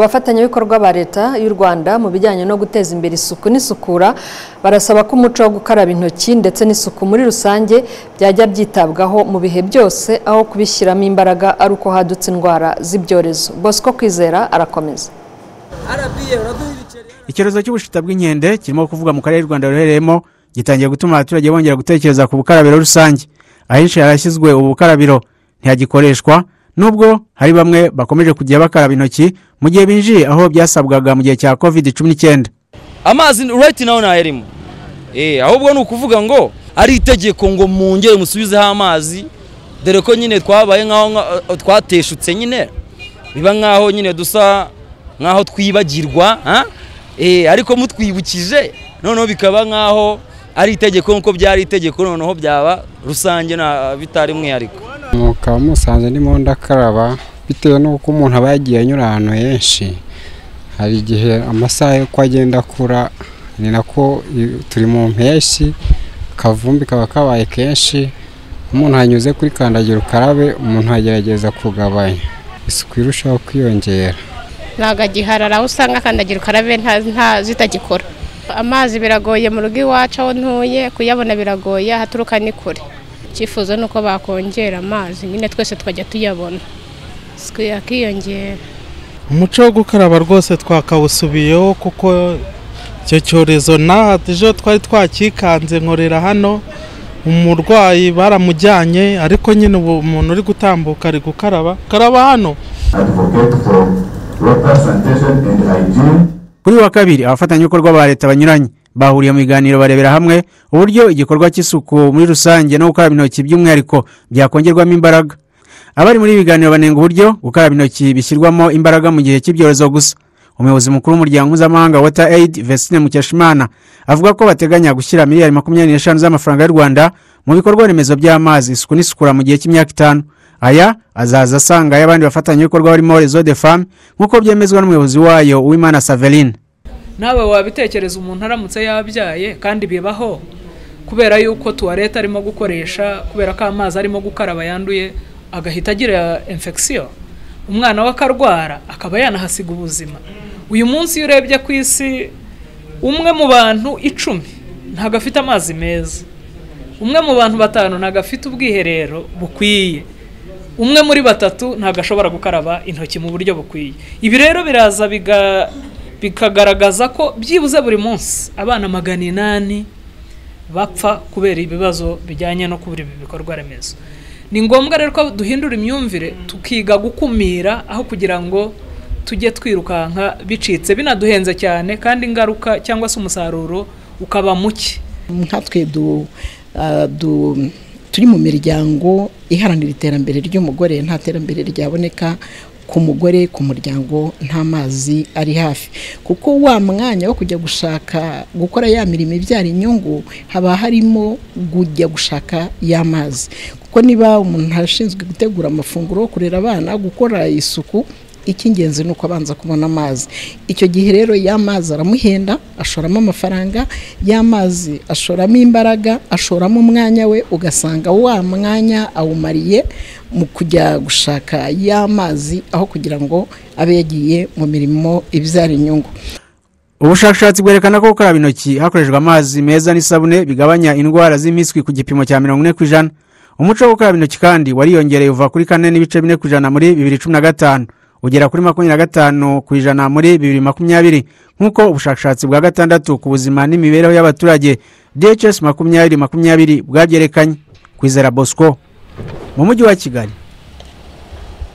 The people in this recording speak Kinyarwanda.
abafatanyabikorwa ba leta y'u rwanda mu bijyanye no guteza imbere isuku n'isukura barasaba ko umuco wo gukaraba intoki ndetse n'isuku muri rusange byajya byitabwaho mu bihe byose aho kubishyiramo imbaraga ari uko hadutse indwara z'ibyorezo bosco kwizera arakomeza icyorezo cy'ubushita bw'inkende kirimo kuvuga mu karere u rwanda ruherereyemo gitangiye gutuma abaturage bongera gutekereza ku bukarabiro rusange ahenshi harashyizwe ubu bukarabiro ntihagikoreshwa nubwo hari bamwe bakomeje kujya bakaraba intoki mu gihe binjiye aho byasabwaga mu gihe cya kovide cumi n'icyenda amazi urayiti nawe ntayarimo ahubwo ni ukuvuga ngo ari itegeko ngo mwongere musubizeho amazi dore ko nyine twabaye nk'aho twateshutse nyine biba nk'aho nyine dusa nk'aho twibagirwa ariko mutwibukije noneho bikaba nk'aho ari itegeko nk'uko byari itegeko noneho byaba rusange bitari mwihariko mukaba musanze ndimo ndakaraba bitewe n'uko umuntu aba yagiye anyura ahantu henshi hari igihe amasaha yo ko agenda akura ni nako turi mu mpeshyi akavumbi kaba kabaye kenshi umuntu anyuze kuri kandagira ukarabe umuntu agerageza kugabanya isuku irushaho kwiyongera ntabwo agiharara aho usanga kandagira ukarabe zitagikora amazi biragoye mu rugo iwacu aho ntuye kuyabona biragoye ahaturuka ni kure icyifuzo ni uko bakongera amazi nyine twese tukajya tuyabona isuku yakiyongera umuco wo gukaraba rwose twakawusubiyeho kuko icyo cyorezo naha ejo twari twakikanze nkorera hano umurwayi baramujyanye ariko nyine ubu umuntu uri gutambuka ari gukaraba karaba hano kuri uyu wa kabiri abafatanyabikorwa ba leta banyuranye bahuriye mu biganiro barebera hamwe uburyo igikorwa cy'isuku muri rusange no gukaraba intoki by'umwihariko byakongerwamo imbaraga abari muri ibi biganiro banenga uburyo gukaraba intoki bishyirwamo imbaraga mu gihe cy'ibyorezo gusa umuyobozi mukuru w'umuryango mpuzamahanga water aid vestine mukeshimana avuga ko bateganya gushyira miliyari makumyabiri n'eshanu z'amafaranga y'u rwanda mu bikorwa remezo by'amazi isuku n'isukura mu gihe cy'imyaka itanu aya azaza asanga ay'abandi bafatanyabikorwa barimo rezo de femme nk'uko byemezwa n'umuyobozi wayo uwimana saverine nawe wabitekereza umuntu aramutse yabyaye kandi bibaho kubera yuko tuwareta arimo gukoresha kubera ko amazi arimo gukaraba yanduye agahita agira infection umwana we akarwara akaba yanahasiga ubuzima uyu munsi iyo urebye ku isi umwe mu bantu icumi ntabwo afite amazi meza umwe mu bantu batanu ntabwo afite ubwiherero bukwiye umwe muri batatu ntabwo ashobora gukaraba intoki mu buryo bukwiye ibi rero biraza biga bikagaragaza ko byibuze buri munsi abana magana inani bapfa kubera ibibazo bijyanye no kubura ibi bikorwa remezo ni ngombwa rero ko duhindura imyumvire tukiga gukumira aho kugira ngo tujye twirukanka bicitse binaduhenze cyane kandi ingaruka cyangwa se umusaruro ukaba muke nkatwe turi mu miryango iharanira iterambere ry'umugore nta terambere ryaboneka ku mugore ku muryango nta mazi ari hafi kuko wa mwanya wo kujya gushaka gukora ya mirimo ibyara inyungu haba harimo kujya gushaka ya mazi kuko niba umuntu ashinzwe gutegura amafunguro kurera abana gukora isuku icy'ingenzi ni uko abanza kubona amazi icyo gihe rero y'amazi aramuhenda ashoramo amafaranga y'amazi ashoramo imbaraga ashoramo umwanya we ugasanga wa mwanya awumariye mu kujya gushaka y'amazi aho kugira ngo abe yagiye mu mirimo ibyara inyungu ubushakashatsi bwerekana ko gukaraba intoki hakoreshejwe amazi meza n'isabune bigabanya indwara z'impiswi ku gipimo cya mirongo ine ku ijana umuco wo gukaraba intoki kandi wariyongereye uva kuri kane n'ibice bine ku ijana muri bibiri cumi na gatanu ugera kuri makumyabiri na gatanu ku ijana muri bibiri makumyabiri nk'uko ubushakashatsi bwa gatandatu ku buzima n'imibereho y'abaturage dhs makumyabiri makumyabiri bwabyerekanye kwizera bosco mu mujyi wa kigali